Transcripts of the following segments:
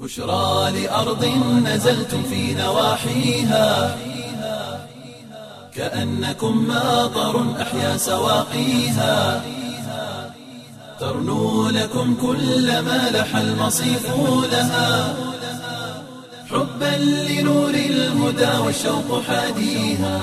بشرى لأرض نزلتم في نواحيها كأنكم ماطر أحيا سواقيها ترنو لكم كل ما لح المصيف لها حبا لنور الهدى والشوق حاديها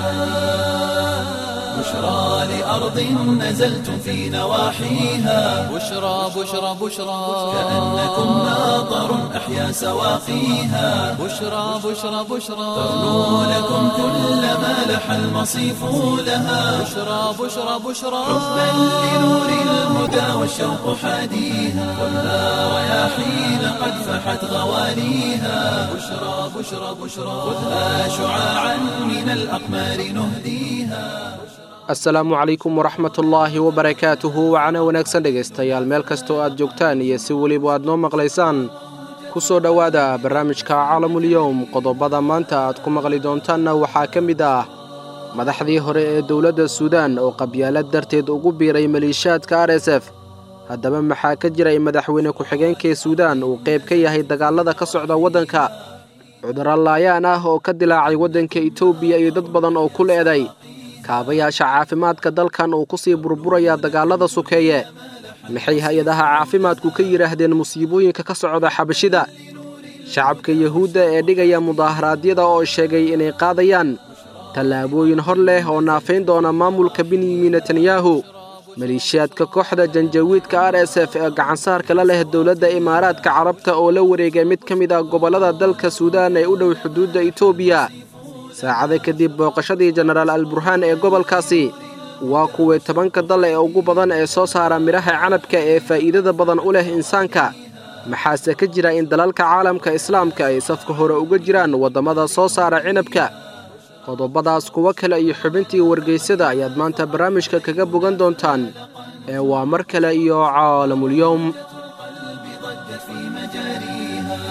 بشرى لأرض نزلتم في نواحيها بشرى بشرى بشرى كأنكم ماطر أحيا سواقيها بشرى بشرى بشرى ترنو لكم كل ما لح المصيف لها بشرى بشرى بشرى حبا لنور الهدى والشوق حاديها والنار رياحين قد فحت غواليها بشرى بشرى بشرى خذها شعاعا من الأقمار نهديها asalaamu calaykum waraxmatullaahi wabarakaatuhu wacana wanaagsan dhegaystayaal meel kasta oo aad joogtaan iyo si weliba aad noo maqlaysaan ku soo dhowaada barnaamijka caalamuliyowm qodobada maanta aad ku maqli doontaanna waxaa ka mid ah madaxdii hore ee dowladda suudaan oo qabyaalad darteed ugu biiray maliishaadka r s f haddaba maxaa ka jiray madaxweyne ku-xigeenkii suudaan uu qayb ka yahay dagaalada ka socda waddanka cudurro laayaan ah oo ka dilaacay waddanka etoobiya iyo dad badan oo ku leeday kaabayaasha caafimaadka dalkan uu ku sii burburaya dagaalada sukeeye maxay hay-adaha caafimaadku ka yidhaahdeen musiibooyinka ka socda xabashida shacabka yuhuudda ee dhigaya mudaaharaadyada oo sheegay inay qaadayaan tallaabooyin hor leh oo naafayn doona maamulka benyamin netanyahu maliishiyaadka kooxda janjawiidka r s f ee gacansaarka la leh dowladda imaaraadka carabta oo la wareegay mid ka mid ah gobollada dalka suudaan ee u dhow xuduudda etoobiya saacada kadib booqashadii jenaraal alburhaan ee gobolkaasi waa kuwii tobanka dal ee ugu badan ee soo saara midhaha canabka ee faa'iidada badan u leh insaanka maxaase ka jira in dalalka caalamka islaamka ay safka hore uga jiraan waddamada soo saara cinabka qodobadaas kuwo kale iyo xubintii wargaysyada ayaad maanta barnaamijka kaga bogan doontaan ee waa mar kale iyo caalamulyowm ضجت في مجاريها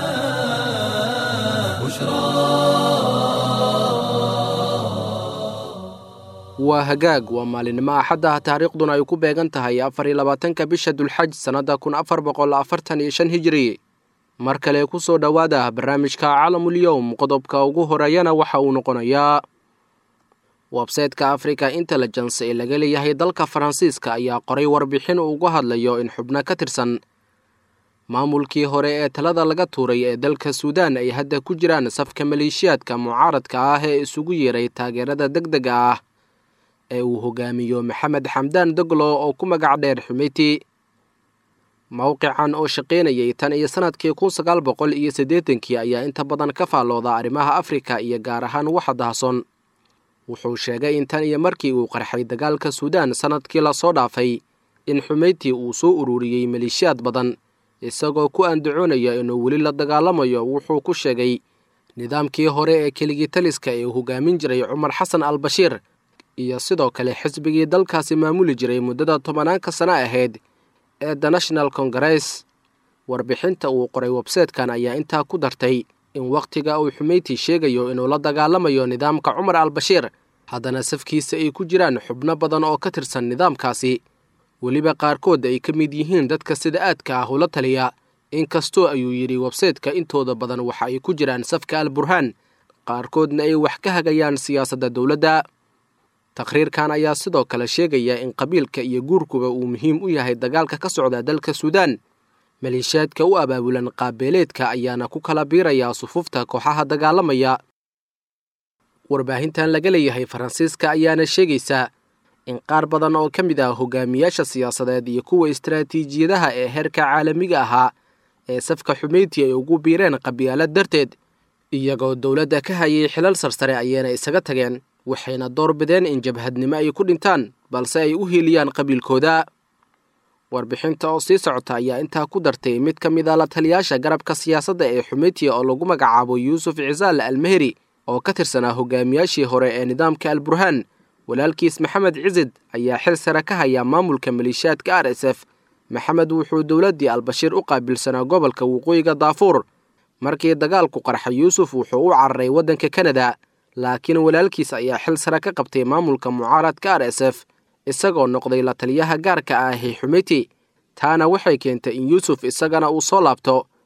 بشرى waa hagaag waa maalinimo axadda taariikhduna ay ku beegan tahay afar iyo labaatanka bisha dulxaj sannadda kun afar boqol afartan iyo shan hijiri mar kale ku soo dhowaada barnaamijka calamulyowm qodobka ugu horeeyana waxa uu noqonayaa websayteka africa intelligence ee laga leeyahay dalka faransiiska ayaa qoray warbixin uu uga hadlayo in xubno ka tirsan maamulkii hore ee talada laga tuuray ee dalka suudaan ay hadda ku jiraan safka maleeshiyaadka mucaaradka ah ee isugu yeeray taageerada deg dega ah ee uu hogaamiyo maxamed xamdaan doglo oo ku magac dheer xumeyti mowqican oo shaqaynayay tan iyo sannadkii kun sagaal boqol iyo siddeetankii ayaa inta badan ka faallooda arrimaha afrika iyo gaar ahaan waxa dahson wuxuu sheegay in tan iyo markii uu qarxay dagaalka suudaan sannadkii lasoo dhaafay in xumeyti uu soo ururiyey maleeshiyaad badan isagoo ku andacoonaya inuu weli la dagaalamayo wuxuu ku sheegay nidaamkii hore ee keligii taliska ee uu hogaamin jiray cumar xasan al bashiir iyo sidoo kale xisbigii dalkaasi maamuli jiray muddada tobanaanka sano ahayd ee the national congress warbixinta uu qoray websaytekan ayaa intaa ku dartay in wakhtiga uu xumeyti sheegayo inuu la dagaalamayo nidaamka cumar al bashiir haddana safkiisa ay ku jiraan xubno badan oo ka tirsan nidaamkaasi weliba qaarkood ay ka mid yihiin dadka sida aadka ah ula taliya inkastoo ayuu yidhi websayteka intooda badan waxa ay ku jiraan safka al burhaan qaarkoodna ay wax ka hagayaan siyaasadda dowladda taqhriirkan ayaa sidoo kale sheegaya in qabiilka iyo guurkuba uu muhiim u yahay dagaalka ka socda dalka suudaan maleeshiyaadka u abaabulan qaabeeleedka ayaana ku kala biirayaa sufufta kooxaha dagaalamaya warbaahintan laga leeyahay faransiiska ayaana sheegaysa in qaar badan oo ka mid ah hogaamiyaasha siyaasadeed iyo kuwa istaraatiijiyadaha ee heerka caalamiga ahaa ee safka xumeyti ay ugu biireen qabyaalad darteed iyagoo dowladda ka hayay xilal sarsare ayayna isaga tageen waxayna door bideen in jabhadnimo ay ku dhintaan balse ay u hiiliyaan qabiilkooda warbixinta oo sii socota ayaa intaa ku dartay mid ka mid a la taliyaasha garabka siyaasadda ee xumeyti oo lagu magacaabo yuusuf cisaal almeheri oo ka tirsanaa hogaamiyaashii hore ee nidaamka al burhaan walaalkiis maxamed cisid ayaa xil sare ka haya maamulka maleeshiyaadka r s f maxamed wuxuu dowladdii albashiir u qaabilsanaa gobolka waqooyiga daafuur markii dagaalku qarxay yuusuf wuxuu u cararay waddanka kanada laakiin walaalkiis ayaa xil sare ka qabtay maamulka mucaaradka r s f isagoo noqday la taliyaha gaarka ah ee xumeyti taana waxay keentay in yuusuf isagana uu soo laabto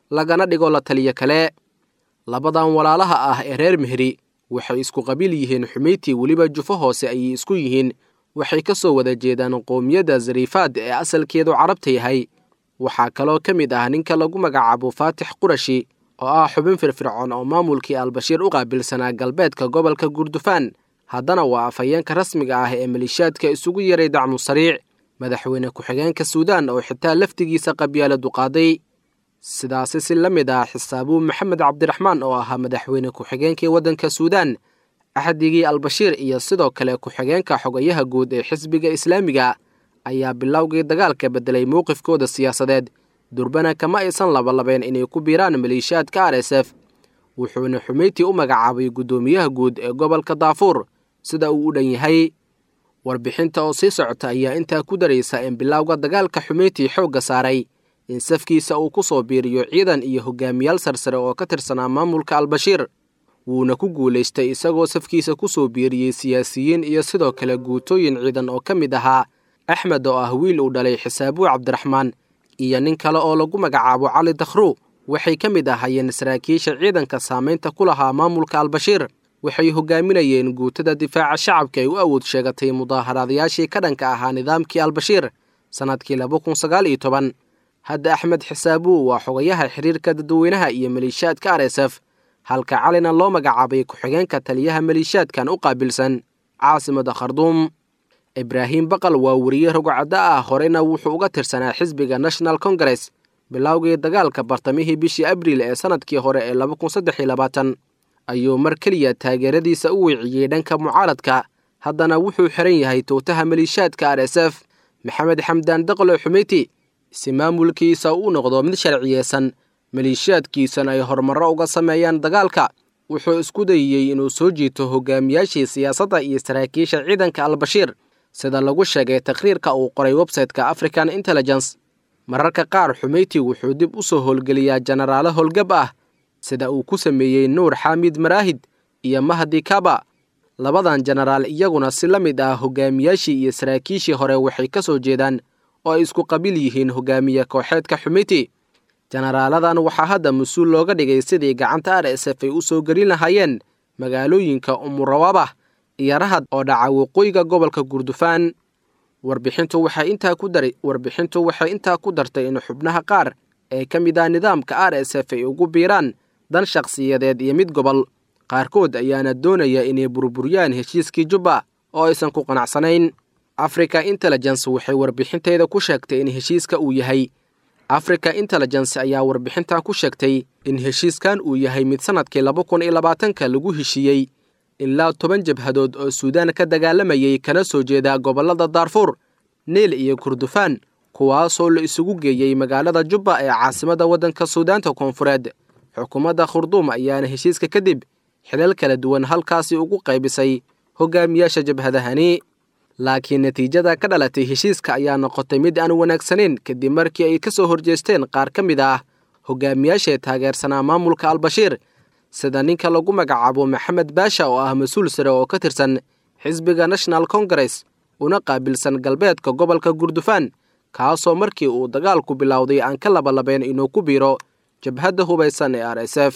lagana dhigo la taliyo kale labadan walaalaha ah ee reer mehri waxay isku qabiil yihiin xumeyti weliba jufo hoose ayay isku yihiin waxay ka soo wada jeedaan qoomiyadda zariifaad ee asalkeedu carabta yahay waxaa kaloo ka mid ah ninka lagu magacaabo faatix qurashi oo ah xubin firfircoon oo maamulkii albashiir u qaabilsanaa galbeedka gobolka gurdufaan haddana waa afhayeenka rasmiga ah ee malishaadka isugu yaray dacmu sariic madaxweyne ku-xigeenka suudaan oo xitaa laftigiisa qabyaaladu qaaday sidaasi si la mid ah xisaabuu maxamed cabdiraxmaan oo ahaa madaxweyne ku-xigeenkii waddanka suudaan axdigii albashiir iyo sidoo kale ku-xigeenka xogayaha guud ee xisbiga islaamiga ayaa bilowgii dagaalka beddelay mowqifkooda siyaasadeed durbana kama aysan labalabeen inay ku biiraan maleeshiyaadka r s f wuxuuna xumeyti u magacaabay guddoomiyaha guud ee gobolka daafuur sida uu u dhan yahay warbixinta oo sii socota ayaa intaa ku daraysa in bilowga dagaalka xumeyti xoogga saaray in safkiisa uu ku soo biiriyo ciidan iyo hogaamiyaal sarsare oo ka tirsanaa maamulka albashiir wuuna ku guulaystay isagoo safkiisa ku soo biiriyey siyaasiyiin iyo sidoo kale guutooyin ciidan oo ka mid ahaa axmed oo ah wiil uu dhalay xisaabuu cabdiraxmaan iyo nin kale oo lagu magacaabo cali dakhru waxay ka mid ahaayeen saraakiisha ciidanka saamaynta ku lahaa maamulka albashiir waxay hogaaminayeen guutada difaaca shacabka ay u awood sheegatay mudaaharaadayaashii ka dhanka ahaa nidaamkii albashiir sannadkii laba kun sagaal iyo toban hadda axmed xisaabuu waa xogayaha xiriirka dadweynaha iyo maleeshiyaadka r s f halka calina loo magacaabay ku-xigeenka taliyaha maleeshiyaadkan u qaabilsan caasimada kharduum ibraahim baqal waa weriye rogocadda ah horeyna wuxuu uga tirsanaa xisbiga national congress bilowgii dagaalka bartamihii bishii abriil ee sannadkii hore ee laba kun saddex iyo labaatan ayuu mar keliya taageeradiisa u weeciyey dhanka mucaaradka haddana wuxuu xiran yahay towtaha maleeshiyaadka r s f maxamed xamdaan daqlo xumeyti si maamulkiisa u noqdo mid sharciyeysan maleeshiyaadkiisana ay horumarro uga sameeyaan dagaalka wuxuu isku dayiyey inuu soo jiito hogaamiyaashii siyaasadda iyo saraakiisha ciidanka albashiir sida lagu sheegay taqriirka uu qoray websayteka african intelligence mararka qaar xumeyti wuxuu dib u soo howlgeliyaa jenaraalo howlgab ah sida uu ku sameeyey nuur xaamid maraahid iyo mahdi kaba labadan jenaraal iyaguna si la mid ah hogaamiyaashii iyo saraakiishii hore waxay ka soo jeedaan oo ay isku qabiil yihiin hogaamiye kooxeedka xumeyti jenaraaladan waxaa hadda mas-uul looga dhigay sidii gacanta r s f ay u soo gelin lahaayeen magaalooyinka umurawabah iyo rahad oo dhaca waqooyiga gobolka gurdufaan warbixintu waxay intaa ku daray warbixintu waxay intaa ku dartay in xubnaha qaar ee ka mid ah nidaamka r s f ay ugu biiraan dan shakhsiyadeed iyo mid gobol qaarkood ayaana doonaya inay burburiyaan heshiiskii jubba oo aysan ku qanacsanayn africa intelligence waxay warbixinteeda ku sheegtay in heshiiska uu yahay africa intelligence ayaa warbixintan ku sheegtay in heshiiskan uu yahay mid sannadkii laba kun iyo labaatanka lagu heshiiyey ilaa toban jabhadood oo suudaan ka dagaalamayay kana soo jeeda gobollada daarfuur niil iyo kurdufaan kuwaasoo la isugu geeyey magaalada jubba ee caasimadda waddanka suudaanta koonfureed xukuumadda khurduum ayaana heshiiska kadib xilal kala duwan halkaasi ugu qaybisay hogaamiyaasha jabhadahani laakiin natiijada ka dhalatay heshiiska ayaa noqotay mid aan wanaagsanayn kadib markii ay ka soo horjeesteen qaar ka mid ah hogaamiyaashae taageersanaa maamulka albashiir sida ninka lagu magacaabo maxamed baasha oo ah mas-uul sare oo ka tirsan xisbiga national congress una qaabilsan galbeedka gobolka gurdufaan kaasoo markii uu dagaalku bilowday aan ka labalabeen inuu ku biiro jabhadda hubaysan ee r s f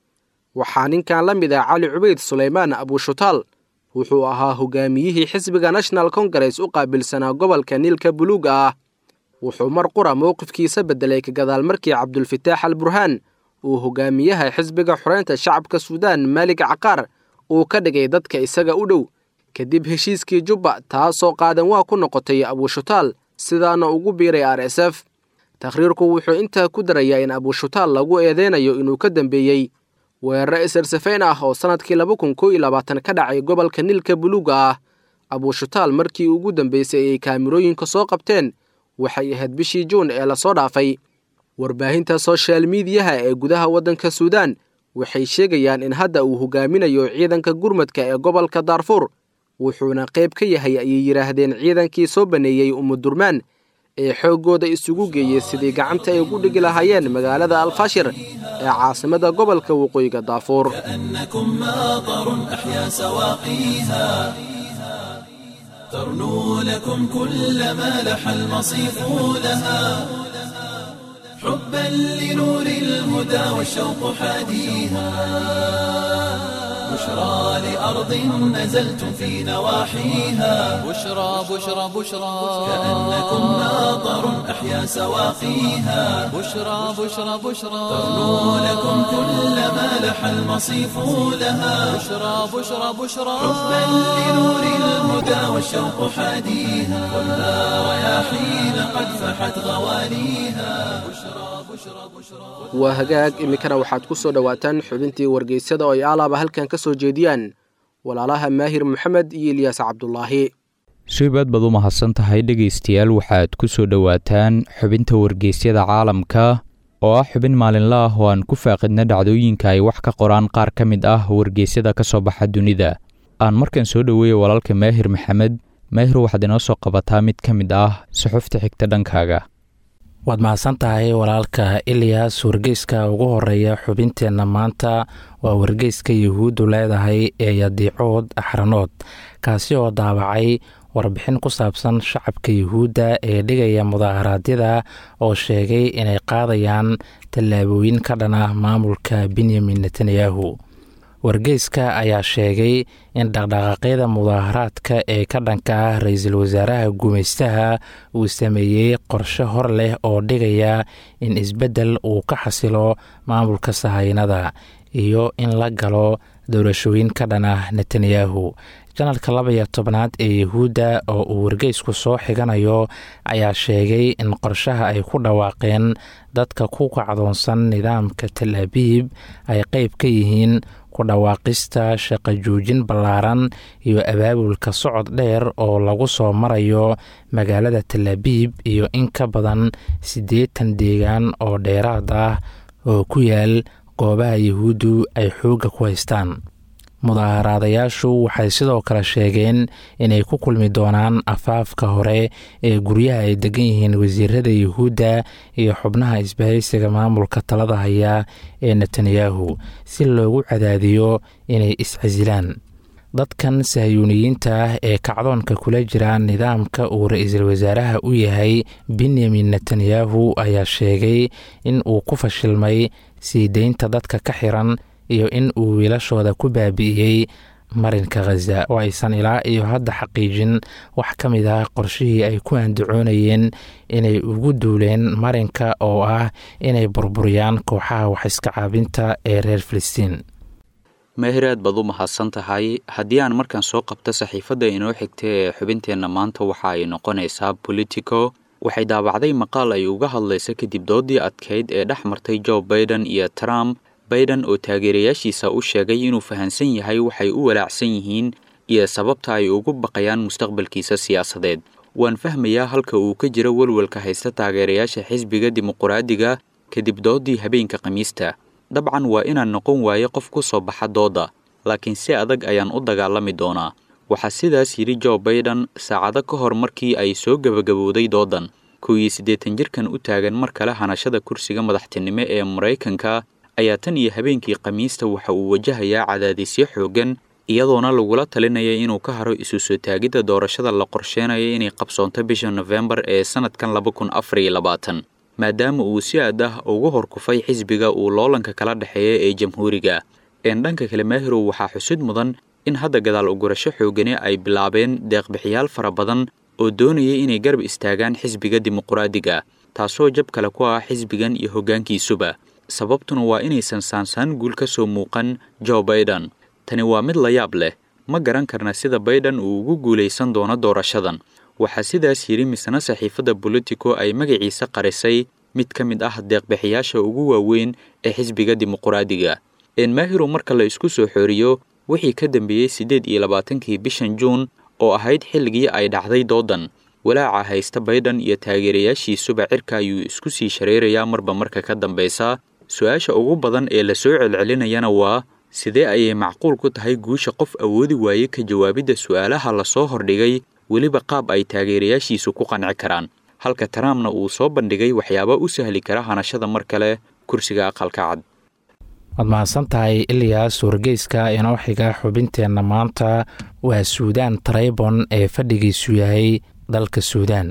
waxaa ninkan la mid ah cali cubeyd sulaymaan abushutaal wuxuu ahaa hogaamiyihii xisbiga national congress u qaabilsanaa gobolka niilka buluuga ah wuxuu mar qura mowqifkiisa beddelay ka gadaal markii cabdulfataax al burhaan uu hogaamiyaha xisbiga xoreynta shacabka suudaan maalig caqaar uu ka dhigay dadka isaga u dhow kadib heshiiskii jubba taasoo qaadan waa ku noqotay abushutaal sidaana ugu biiray r s f takhriirku wuxuu intaa ku darayaa in abushutaal lagu eedeynayo inuu ka dambeeyey weeraro isarsafayn ah oo sannadkii laba kun koo iyo labaatan ka dhacay gobolka niilka buluuga ah abushutaal markii ugu dambeysay ay kaamirooyinka soo qabteen waxay ahayd bishii juun ee lasoo dhaafay warbaahinta soshal miidiyaha ee gudaha waddanka suudaan waxay sheegayaan in hadda uu hogaaminayo ciidanka gurmadka ee gobolka daarfuur wuxuuna qayb ka yahay ayay yidhaahdeen ciidankii soo baneeyey umudurmaan ee xooggooda isugu geeyey sidii gacanta ay ugu dhigi lahaayeen magaalada alfashir ee caasimada gobolka waqooyiga daafuur كأنكم ماطر أحيا سواقيها ترنو لكم كل ما لح المصيف لها حبا لنور الهدى والشوق حاديها بشرى لأرض نزلتم في نواحيها بشرى بشرى بشرى كأنكم ناظر أحيا سواقيها بشرى بشرى بشرى ترنو لكم كل ما لح المصيف لها بشرى بشرى بشرى حبا لنور الهدى والشوق حاديها خذها رياحين قد فحت غواليها waa hagaag iminkana waxaad ku soo dhowaataan xubintii wargeysyada oo ay alaaba halkan ka soo jeediyaan walaalaha maahir maxamed iyo ilyaas cabdulaahi shaybaad baad u mahadsan tahay dhegaystayaal waxaad ku soo dhowaataan xubinta wargeysyada caalamka oo ah xubin maalinla ah oo aan ku faaqidna dhacdooyinka ay wax ka qoraan qaar ka mid ah wargeysyada ka soo baxa dunida aan markan soo dhoweeya walaalka maahir maxamed maahir waxaad inoo soo qabataa mid ka mid ah suxufta xigta dhankaaga waad mahadsan tahay walaalka ilyas wargeyska ugu horeeya xubinteenna maanta waa wargeyska yuhuuddu leedahay ee yadiicood axranood kaasi oo daabacay warbixin ku saabsan shacabka yuhuudda ee dhigaya mudaharaadyada oo sheegay inay qaadayaan tallaabooyin ka dhan ah maamulka benyamin netanyahu wargeyska ayaa sheegay in dhaqdhaqaaqyada mudaaharaadka ee ka dhanka ah ra-iisul wasaaraha gumaystaha uu sameeyey qorshe hor leh oo dhigaya in isbeddel uu ka xasilo maamulka sahaynada iyo in la galo doorashooyin ka dhan ah netanyahu janalka laba iyo tobnaad ee yuhuudda oo uu wargeysku soo xiganayo ayaa sheegay in qorshaha ay ku dhawaaqeen dadka ku kacdoonsan nidaamka tal abiib ay qeyb ka yihiin ku dhawaaqista shaqo joojin ballaaran iyo abaabulka socod dheer oo lagu soo marayo magaalada talabiib iyo in ka badan siddeetan deegaan oo dheeraad ah oo ku yaal goobaha yuhuuddu ay xoogga ku haystaan mudaaharaadayaashu waxay sidoo kale sheegeen inay ku kulmi doonaan afaafka hore ee guryaha ay degan yihiin wasiirada yuhuudda iyo xubnaha isbahaysiga maamulka talada haya ee netanyahu si loogu cadaadiyo inay iscasilaan dadkan sahyuuniyiinta ah ee kacdoonka kula jira nidaamka uu ra-iisul wasaaraha u yahay benyamin netanyahu ayaa sheegay in uu ku fashilmay sii deynta dadka ka xiran iyo in uu wiilashooda ku baabi'iyey marinka khaza oo aysan ilaa iyo hadda xaqiijin wax ka mid ah qorshihii ay ku andacoonayeen inay ugu duuleen marinka oo ah inay burburiyaan kooxaha wax iska caabinta ee reer filistiin meehir aad baad u mahadsan tahay haddii aan markaan soo qabto saxiifadda inoo xigta ee xubinteenna maanta waxa ay noqonaysaa politico waxay daabacday maqaal ay uga hadlaysa kadib doodii adkayd ee dhex martay joe baiden iyo trump baiden oo taageerayaashiisa u sheegay inuu fahansan yahay waxay u walaacsan yihiin iyo sababta ay ugu baqayaan mustaqbalkiisa siyaasadeed waan fahmayaa halka uu ka jiro welwelka haysta taageerayaasha xisbiga dimuquraadiga kadib doodii habeenka khamiista dabcan waa inaan noqon waaye qof ku soo baxa doodda laakiin si adag ayaan u dagaalami doonaa waxaa sidaas yidhi joe baiden saacado ka hor markii ay soo gebagabowday doodan kow iyo siddeetan jirkan u taagan mar kale hanashada kursiga madaxtinimo ee maraykanka ayaa tan iyo habeenkii khamiista waxa uu wajahayaa cadaadisyo xooggan iyadoona lagula talinaya inuu ka haro isu soo taagidda doorashada la qorsheenayo inay qabsoonto bisha nofembar ee sannadkan laba kun afar iyo labaatan maadaama uu si aad ah ugu horkufay xisbiga uu loolanka kala dhexeeya ee jamhuuriga een dhanka kale maahirow waxaa xusud mudan in hadda gadaal ugurasho xoogani ay bilaabeen deeqbixiyaal fara badan oo doonaya inay garab istaagaan xisbiga dimuquraadiga taasoo jab kale ku ah xisbigan iyo hoggaankiisuba sababtuna waa inaysan saansaan guul ka soo muuqan joe baiden tani waa mid la yaab leh ma garan karna sida baiden uu ugu guulaysan doono doorashadan waxaa sidaas yidhi misna saxiifadda bolitico ay magaciisa qarisay mid ka mid ah deeqbixiyaasha ugu waaweyn ee xisbiga dimuquraadiga enmaahirow marka la isku soo xooriyo wixii ka dambeeyey siddeed iyo labaatankii bishan juun oo ahayd xilligii ay dhacday doodan walaaca haysta baiden iyo taageerayaashiisuba cirka ayuu isku sii shareerayaa marba marka ka dambaysa su-aasha ugu badan ee la soo celcelinayana waa sidee ayay macquul ku tahay guusha qof awoodi waaye ka jawaabidda su'aalaha lasoo hordhigay weliba qaab ay taageerayaashiisu ku qanci karaan halka trumpna uu soo bandhigay waxyaaba u sahli kara hanashada mar kale kursiga aqalka cad waad mahadsan tahay ilyas wargeyska inoo xiga xubinteenna maanta waa suudaan taraybon ee fadhigiisu yahay dalka suudaan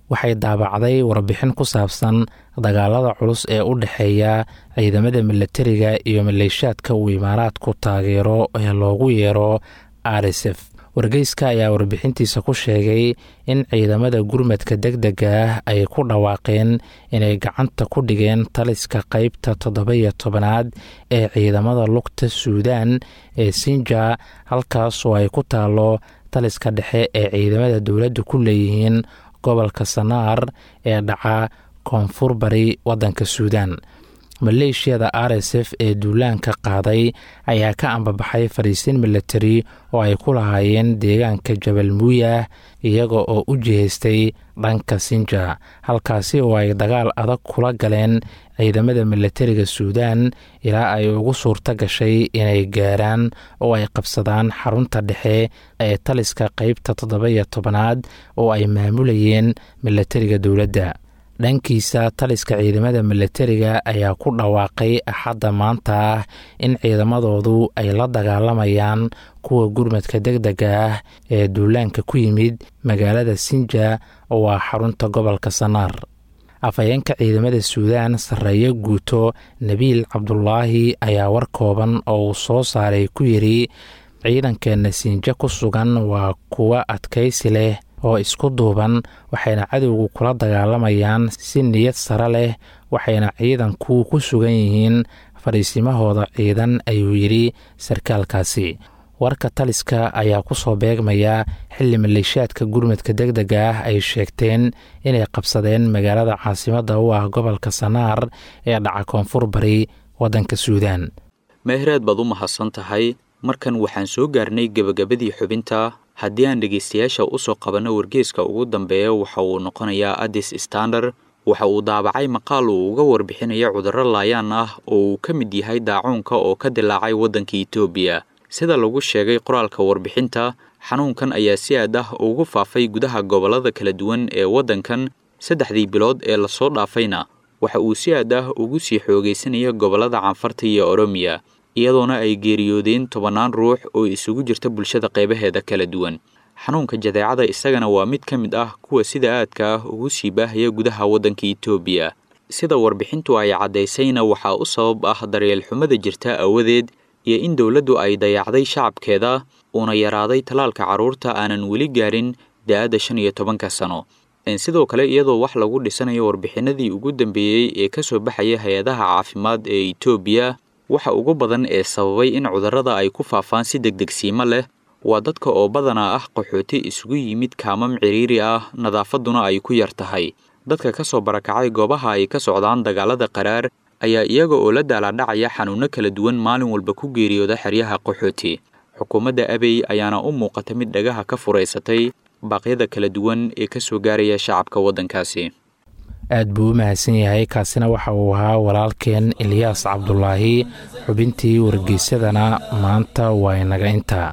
waxay daabacday warbixin ku saabsan dagaalada culus ee u dhexeeya ciidamada milatariga iyo maleeshaadka uu imaaraadku taageero ee loogu yeero r s f wargeyska ayaa warbixintiisa ku sheegay in ciidamada gurmadka deg dega ah ay ku dhawaaqeen inay gacanta ku dhigeen taliska qeybta toddoba-iyo tobanaad ee ciidamada lugta suudaan ee sinja halkaasoo ay ku taalo taliska dhexe ee ciidamada dowladda ku leeyihiin gobolka sanaar ee dhaca koonfur bari waddanka suudaan maleeshiyada r s f ee duulaanka qaaday ayaa ka ambabaxay fariisiin milatari oo ay ku lahaayeen deegaanka jabal muuyah iyaga oo u jihaystay dhanka sinja halkaasi oo ay dagaal adag kula galeen ciidamada milatariga suudaan ilaa ay ugu suurto gashay inay gaaraan oo ay qabsadaan xarunta dhexe ee taliska qeybta toddoba-iyo tobanaad oo ay maamulayeen milatariga dowladda dhankiisa taliska ciidamada milatariga ayaa ku dhawaaqay axadda maanta ah in ciidamadoodu ay la dagaalamayaan kuwa gurmadka deg dega ah ee duulaanka ku yimid magaalada sinja oo ah xarunta gobolka sanaar afhayeenka ciidamada suudaan sarreeyo guuto nabiil cabdulaahi ayaa war kooban oo uu soo saaray ku yidhi ciidankeena sinja ku sugan waa kuwa adkaysi leh oo isku duuban waxayna cadowgu kula dagaalamayaan si niyad sare leh waxayna ciidanku ku sugan yihiin fadhiisimahooda ciidan ayuu yidhi sarkaalkaasi warka taliska ayaa ku soo beegmaya xilli maleeshaadka gurmadka deg dega ah ay sheegteen inay qabsadeen magaalada caasimadda u ah gobolka sanaar ee dhaca koonfur bari waddanka suudaan meehreed baad u mahadsan tahay markan waxaan soo gaarnay gebagabadii xubinta haddii aan dhegaystayaasha u soo qabanno wargeeska ugu dambeeya waxa uu noqonayaa addis standard waxa uu daabacay maqaal uu uga warbixinayo cudurro laayaan ah oo uu ka mid yahay daacuunka oo ka dilaacay waddanka etoobiya sida lagu sheegay qoraalka warbixinta xanuunkan ayaa si aad ah ugu faafay gudaha gobollada kala duwan ee waddankan saddexdii bilood ee lasoo dhaafayna waxa uu si aad ah ugu sii xoogaysanaya gobollada canfarta iyo oromiya iyadoona ay geeriyoodeen tobannaan ruux oo isugu jirta bulshada qaybaheeda kala duwan xanuunka jadeecada isagana waa mid ka mid ah kuwa sida aadka ah ugu sii baahaya gudaha waddanka etoobiya sida warbixintu ay caddaysayna waxaa u sabab ah daryeel xumada jirta awadeed iyo in dowladdu ay dayacday shacabkeeda uuna yaraaday tallaalka carruurta aanan weli gaarin da-adda shan iyo tobanka sano sidoo kale iyadoo wax lagu dhisanayo warbixinadii ugu dambeeyey ee ka soo baxaya hay-adaha caafimaad ee etoobiya waxa ugu badan ee sababay in cudurrada ay ku faafaan si degdegsiimo leh waa dadka oo badanaa ah qaxooti isugu yimid kaamam ciriiri ah nadaafadduna ay ku yar tahay dadka ka soo barakacay goobaha ay ka socdaan dagaalada qaraar ayaa iyaga oo la daalaadhacaya xanuunno kala duwan maalin walba ku geeriyooda xeryaha qaxooti xukuumadda abey ayaana u muuqata mid dhagaha ka furaysatay baaqyada kala duwan ee ka soo gaaraya shacabka waddankaasi aad buu u mahadsan yahay kaasina waxa uu ahaa walaalkeen ilyaas cabdulaahi xubintii wargeysadana maanta waa inaga intaa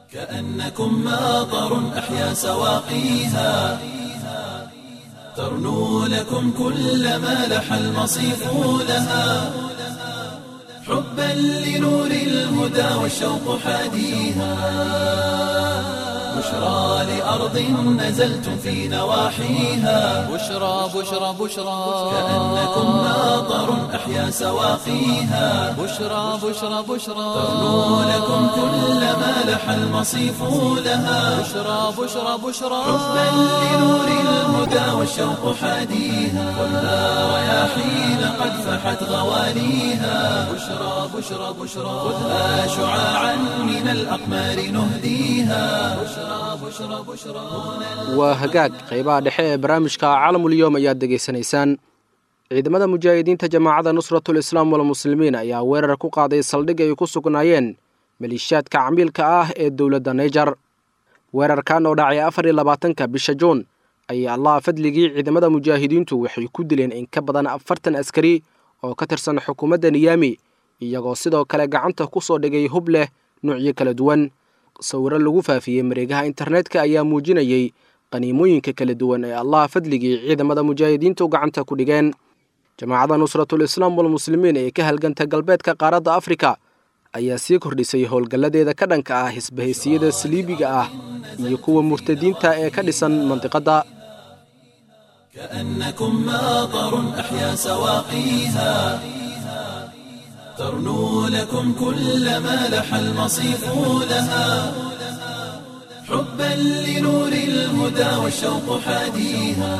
كأنكم ماطر أحيا سواقيها ترنو لكم كل ما لح المصيف لها حبا لنور الهدى والشوق حاديها بشرى لأرض نزلتم في نواحيها بشرى بشرى بشرى كأنكم ماطر أحيا سواقيها بشرى بشرى بشرى ترنو لكم كل ما لح المصيف لها بشرى بشرى بشرى حبا لنور الهدى والشوق حاديها خذها رياحين قد فحت غواليها بشرى بشرى بشرى خذها شعاعا من الأقمار نهديها بشرى بشرى بشرى waa hagaag qaybaha dhexe ee barnaamijka caalamulyoom ayaad degaysanaysaan ciidamada mujaahidiinta jamaacadda nusratul islaam walmuslimiin ayaa weerar ku qaaday saldhig ay ku sugnaayeen maleeshiyaadka camiilka ah ee dowladda naijar weerarkan oo dhacay afar iyo labaatanka bisha juun ayaa allaha fadligii ciidamada mujaahidiintu waxay ku dileen in ka badan afartan askari oo ka tirsan xukuumadda niyaami iyagoo sidoo kale gacanta ku soo dhigay hub leh nuucyo kala duwan sawiro lagu faafiyey mareegaha internetka ayaa muujinayey qaniimooyinka kala duwan ee allaha fadligii ciidamada mujaahidiintu gacanta ku dhigeen jamaacadda nusratul islaam walmuslimiin ee ka halganta galbeedka qaaradda afrika ayaa sii kordhisay howlgalladeeda ka dhanka ah hisbahaysiyada saliibiga ah iyo kuwa murtadiinta ee ka dhisan mandiqadda كأنكم ماطر أحيا سواقيها ترنو لكم كل ما لح المصيف لها حبا لنور الهدى والشوق حاديها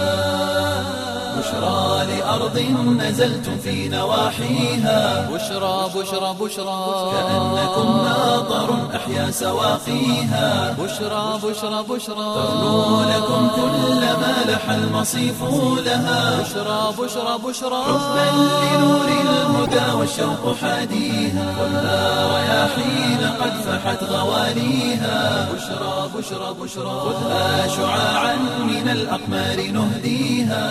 بشرى لأرض نزلتم في نواحيها بشرى بشرى بشرى كأنكم ماطر أحيا سواقيها بشرى بشرى بشرى ترنو لكم كل ما لح المصيف لها بشرى بشرى بشرى حبا لنور الهدى والشوق حاديها خذها رياحين قد فحت غواليها بشرى بشرى بشرى خذها شعاعا من الأقمار نهديها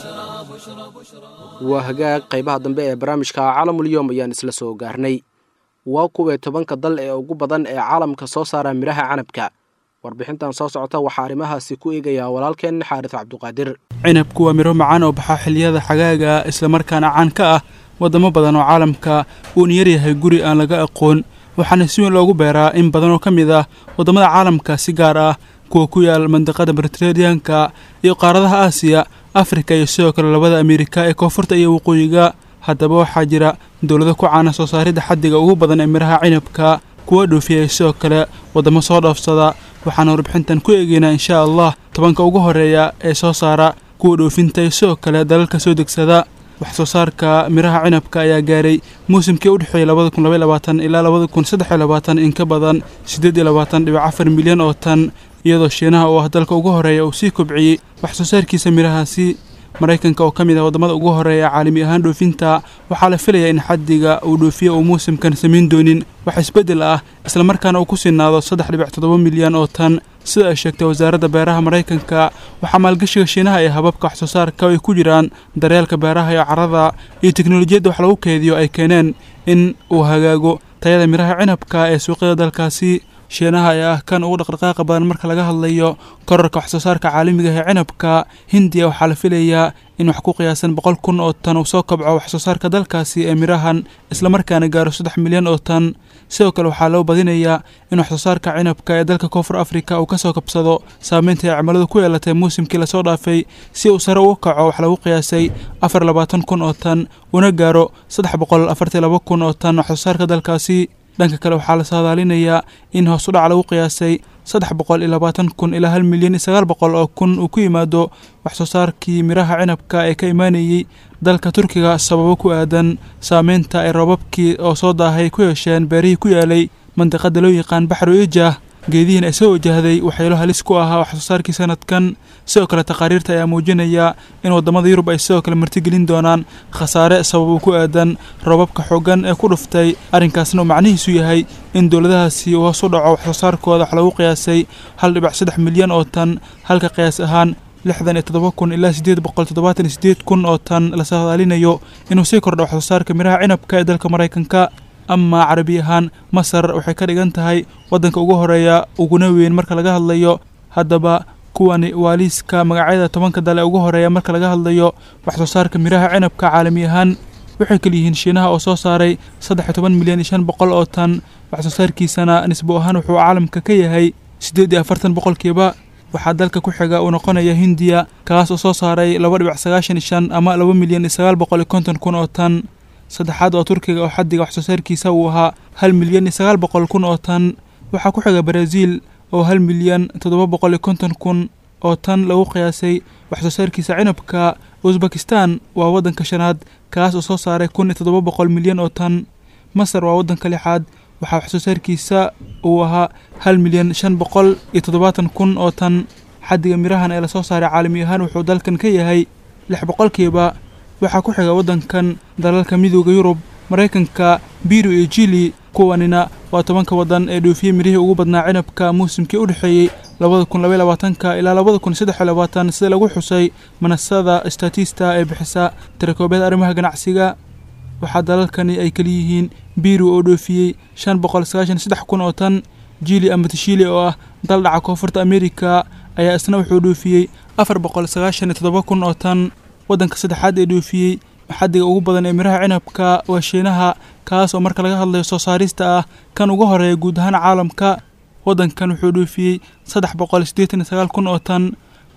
waa hagaag qaybaha dambe ee barnaamijka caalamulyoom ayaan isla soo gaarnay waa kuwee tobanka dal ee ugu badan ee caalamka soo saara midhaha canabka warbixintan soo socota waxaa arrimahaasi ku eegayaa walaalkeen xaaris cabduqaadir cinabku waa midho macaan oo baxa xilliyada xagaaga islamarkaana caan ka ah waddamo badan oo caalamka uuna yaryahay guri aan laga aqoon waxaana si weyn loogu beeraa in badan oo ka mid ah waddamada caalamka si gaar ah kuwa ku yaal mandiqada mediteraneanka iyo qaaradaha aasiya afrika iyo sidoo kale labada ameerika ee koonfurta iyo waqooyiga haddaba waxaa jira dowlado ku caana soo saaridda xaddiga ugu badan ee midhaha cinabka kuwa dhoofiya iyo sidoo kale waddamo soo dhoofsada waxaana warbixintan ku eegeynaa inshaa allah tobanka ugu horeeya ee soo saara kuwa dhoofinta iyo sidoo kale dalalka soo degsada wax soo saarka midhaha cinabka ayaa gaaray muusimkii u dhexeeyey labada kun labaiy labaatan ilaa labada kun saddex iyo labaatan in ka badan siddeed iyo labaatan dhibic afar milyan oo tan iyadoo shiinaha oo ah dalka ugu horeeya uu sii kobciyey wax soo saarkiisa midhahaasi maraykanka oo ka mid ah waddamada ugu horeeya caalami ahaan dhoofinta waxaa la filayaa in xaddiga uu dhoofiyo uu muusimkan samayn doonin wax isbeddel ah islamarkaana uu ku sinaado saddex dhibic toddoba milyan oo tan sida ay sheegtay wasaaradda beeraha maraykanka waxaa maalgashiga shiinaha ee hababka wax soo saarka ay ku jiraan daryeelka beeraha iyo carrada iyo teknolojiyadda wax lagu keediyo ay keeneen in uu hagaago tayada midhaha cinabka ee suuqyada dalkaasi shiinaha ayaa ah kan ugu dhaqdhaqaaqa badan marka laga hadlayo korarka wax soo saarka caalamiga ee cinabka hindiya waxaa la filayaa in wax ku qiyaasan boqol kun oo tan uu soo kabco wax soo saarka dalkaasi ee midhahan islamarkaana gaaro saddex milyan oo tan sidoo kale waxaa loo badinayaa in wax soo saarka cinabka ee dalka koonfur afrika uu ka soo kabsado saameynta ay cimiladu ku yeelatay muusimkii lasoo dhaafay si uu sare uga kaco wax lagu qiyaasay afar labaatan kun oo tan una gaaro saddex boqol afartii laba kun oo tan wax soo saarka dalkaasi dhanka kale waxaa la saadaalinayaa in hoos u dhac lagu qiyaasay saddex boqol iyo labaatan kun ilaa hal milyan iyo sagaal boqol oo kun uu ku yimaado wax soo saarkii midhaha cinabka ee ka imaanayey dalka turkiga sababo ku aadan saameynta ay roobabkii oo soo daahay ku yeesheen beerihii ku yaalay mandiqada loo yaqaan baxru ijah geedihiin ay soo wajahday waxyeelo halis ku ahaa wax soo saarkii sanadkan sidoo kale taqaariirta ayaa muujinaya in waddamada yurub ay sidoo kale martigelin doonaan khasaare sabab uu ku aadan roobabka xooggan ee ku dhuftay arrinkaasna uu macnihiisu yahay in dowladahaasi uu hoos u dhaco wax soo saarkooda wax lagu qiyaasay hal dhibic saddex milyan oo tan halka qiyaas ahaan lixdan iyo toddoba kun ilaa siddeed boqol toddobaatan iyo siddeed kun oo tan la saadaalinayo inuu sii kordho wax soo saarka midhaha cinabka ee dalka maraykanka amaa carabi ahaan masar waxay ka dhigan tahay waddanka ugu horeeya uguna weyn marka laga hadlayo haddaba kuwani waa liiska magacyada tobanka dale ugu horeeya marka laga hadlayo wax soo saarka midhaha cinabka caalami ahaan waxay kaliyihiin shiinaha oo soo saaray saddex iyo toban milyan iyo shan boqol oo tan wax soo saarkiisana nisbo ahaan wuxuu caalamka ka yahay siddeed iyo afartan boqolkiiba waxaa dalka ku xiga uu noqonaya hindiya kaas oo soo saaray laba dhibic sagaashan iyo shan ama laba milyan iyo sagaal boqol iyo konton kun oo tan saddexaad oo turkiga oo xaddiga wax soo saarkiisa uu ahaa hal milyan iyo sagaal boqol kun oo tan waxaa ku xiga baraaziil oo hal milyan toddoba boqol iyo konton kun oo tan lagu qiyaasay wax soo saarkiisa cinabka usbekistan waa waddanka shanaad kaas oo soo saaray kun iyo toddoba boqol milyan oo tan masar waa waddanka lixaad waxaa wax soo saarkiisa uu ahaa hal milyan shan boqol iyo toddobaatan kun oo tan xaddiga mirahan ee lasoo saaray caalami ahaan wuxuu dalkan ka yahay lix boqolkiiba waxaa ku xiga waddankan dalalka midooda yurub maraykanka biru iyo jili kuwanina waa tobanka waddan ee dhoofiyey mirihii ugu badnaa cinabka muusimkii u dhexeeyey labada kun labaiy labaatanka ilaa labada kun saddex iyo labaatan sida lagu xusay manasada statista ee bixisa tirakoobyada arrimaha ganacsiga waxaa dalalkani ay kaliyihiin biru oo dhoofiyey shan boqol sagaashan saddex kun oo tan jili ama tishili oo ah dal dhaca koonfurta amerika ayaa isna wuxuu dhoofiyey afar boqol sagaashan iyo toddoba kun oo tan waddanka saddexaad ee dhoofiyey xaddiga ugu badan ee miraha cinabka waa shiinaha kaas oo marka laga hadlayo soo saarista ah kan ugu horeeya guud ahaan caalamka waddankan wuxuu dhoofiyey saddex boqol siddeetan iyo sagaal kun oo tan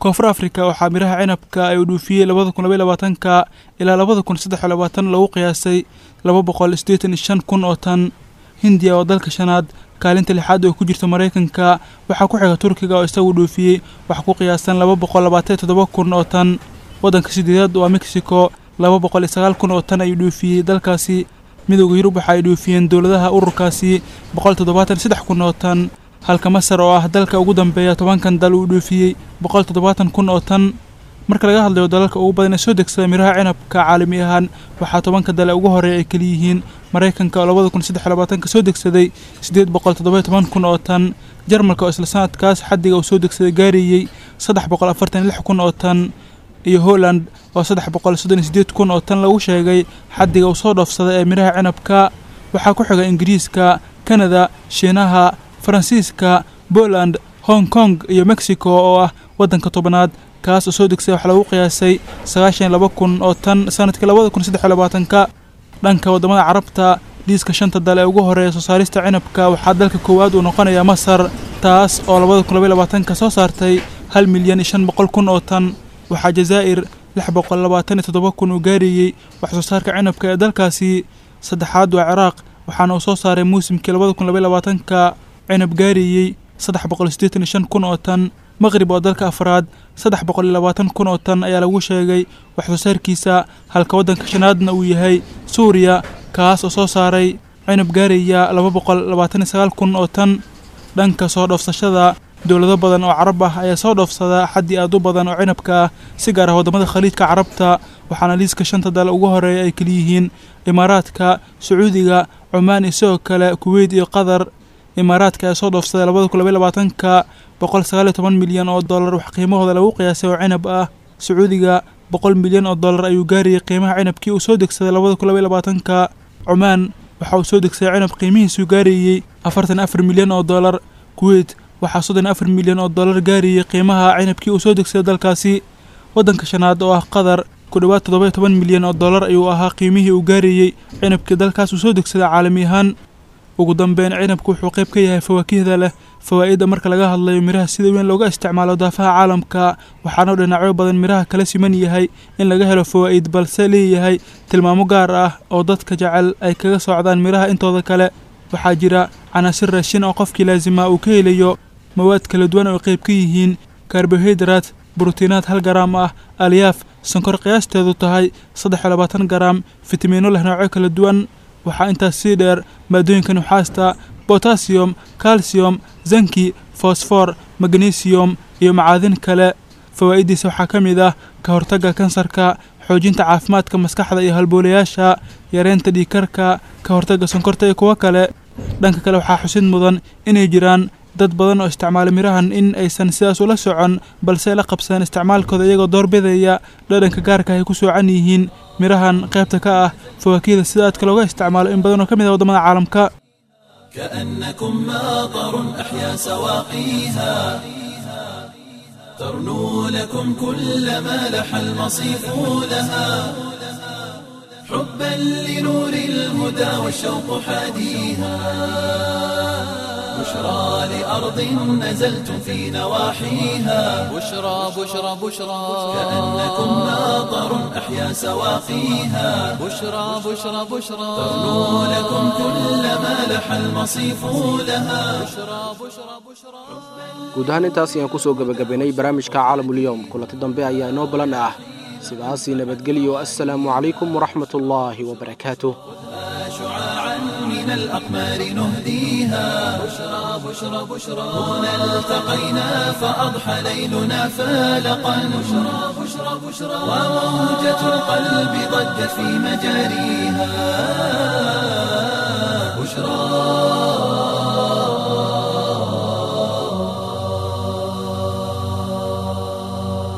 koonfur afrika waxaa miraha cinabka ay u dhuufiyey labada kun labaiy labaatanka ilaa labada kun saddex iyo labaatan lagu qiyaasay laba boqol siddeetan iyo shan kun oo tan hindiya oo dalka shanaad kaalinta lixaad oo ku jirta maraykanka waxaa ku xiga turkiga oo isagu dhuufiyey wax ku qiyaasan laba boqol labaatan iyo toddoba kun oo tan waddanka sideedaad waa mexico laba boqol iyo sagaal kun oo tan ayuu dhuufiyey dalkaasi midowda yurub waxa ay dhuufiyeen dowladaha ururkaasi boqol toddobaatan iyo saddex kun oo tan halka masar oo ah dalka ugu dambeeya tobankan dal uu dhuufiyey boqol toddobaatan kun oo tan marka laga hadlayo dalalka ugu badan ee soo degsada miraha cinabka caalami ahaan waxaa tobanka dale ugu horeeya ay keliyihiin maraykanka oo labada kun saddex iyo labaatanka soo degsaday siddeed boqol toddoba toban kun oo tan jarmalka oo isla sanadkaas xaddiga uu soo degsaday gaarayey saddex boqol afartan iyo lix kun oo tan iyo holland oo saddex boqol soddon iyo siddeed kun oo tan lagu sheegay xaddiga uu soo dhoofsaday ee miraha cinabka waxaa ku xiga ingiriiska kanada shiinaha faransiiska poland hong kong iyo mexico oo ah waddanka tobanaad kaas oo soo degsay waxaa lagu qiyaasay sagaashan iyo laba kun oo tan sanadkii labada kun saddex iyo labaatanka dhanka waddamada carabta liiska shanta dal ee ugu horeeya soo saarista cinabka waxaa dalka koowaad uu noqonayaa masar taas oo labada kun labaiy labaatanka soo saartay hal milyan iyo shan boqol kun oo tan waxaa jazaa'ir lix boqol labaatan iyo toddoba kun uu gaarayey wax soo saarka cinabka ee dalkaasi saddexaad waa ciraaq waxaana uu soo saaray muusimkii labada kun labaiy labaatanka cinab gaarayey saddex boqol siddeetan iyo shan kun oo tan maqrib oo dalka afraad saddex boqol iyo labaatan kun oo tan ayaa lagu sheegay wax soo saarkiisa halka waddanka shanaadna uu yahay suuriya kaas oo soo saaray cinab gaaraya laba boqol labaatan iyo sagaal kun oo tan dhanka soo dhoofsashada dowlado badan oo carab ah ayaa soo dhoofsada xaddii aad u badan oo cinabka ah si gaar ah waddamada khaliijka carabta waxaana liiska shanta dal ugu horeeya ay keliyihiin imaaraadka sacuudiga cumaan iyo sidoo kale kuweyt iyo qatar imaaraadka ayaa soo dhoofsaday labada kun labaiy labaatanka boqol sagaal iyo toban milyan oo dollar wax qiimahooda lagu qiyaasay oo cinab ah sacuudiga boqol milyan oo dollar ayuu gaarayay qiimaha cinabkii uu soo degsaday labada kun labaiy labaatanka cumaan waxa uu soo degsaday cinab qiimihiisuu gaarayey afartan afar milyan oo dollar kuweyt waxaa soddon afar milyan oo dollar gaarayey qiimaha cinabkii uu soo degsaday dalkaasi waddanka shanaad oo ah qatar ku dhowaad toddoba iyo toban milyan oo dollar ayuu ahaa qiimihii uu gaarayey cinabkii dalkaas uu soo degsaday caalami ahaan ugu dambeyn cinabku wuxuu qayb ka yahay fawaakihda leh fawaa'idda marka laga hadlayo miraha sida weyn looga isticmaalo daafaha caalamka waxaana dhinacyo badan miraha kala siman yahay in laga helo fawaa'id balse leeyahay tilmaamo gaar ah oo dadka jecel ay kaga socdaan miraha intooda kale waxaa jira canaasir raashin oo qofkii laasima uu ka helayo mawaad kala duwan oo qayb ka yihiin karbohaydraat brotiinaad hal garaam ah alyaaf sonkor qiyaasteedu tahay saddex iyo labaatan garaam fitamiino leh noocyo kala duwan waxaa intaas sii dheer maadooyinka nuxaasta botasiyum kalsiyum zanki fosfor magnesium iyo macaadin kale fawaa'iddiisa waxaa ka mid ah ka hortagga kansarka xoojinta caafimaadka maskaxda iyo halboolayaasha yareynta dhiikarka ka hortagga sonkorta iyo kuwo kale dhanka kale waxaa xusid mudan inay jiraan dad badan oo isticmaala mirahan in aysan sidaas ula socon balse la qabsadeen isticmaalkooda iyagoo doorbidaya dhadhanka gaarka ay ku soocan yihiin mirahan qaybta ka ah fawaakihda sida aadka looga isticmaalo in badan oo ka mid ah waddamada caalamka كأنكم ماطر أحيا سواقيها ترنو لكم كل ما لح المصيف لها حبا لنور الهدى والشوق حاديها بشرى لأرض نزلتم في نواحيها بشرى بشرى بشرى كأنكم ماطر أحيا سواقيها بشرى بشرى بشرى ترنو لكم كل ما لح المصيف لها guud ahaan intaas ayaan kusoo gebagabaynay barnaamijka caalamulyoom kulanti dambe ayaa inoo balan ah sidaasii nabadgelyo assalaamu calaykum waraxmat ullaahi wabarakaatuh شعاعا من الأقمار نهديها بشرى بشرى بشرى هنا التقينا فأضحى ليلنا فالقا بشرى بشرى بشرى وموجة القلب ضجت في مجاريها بشرى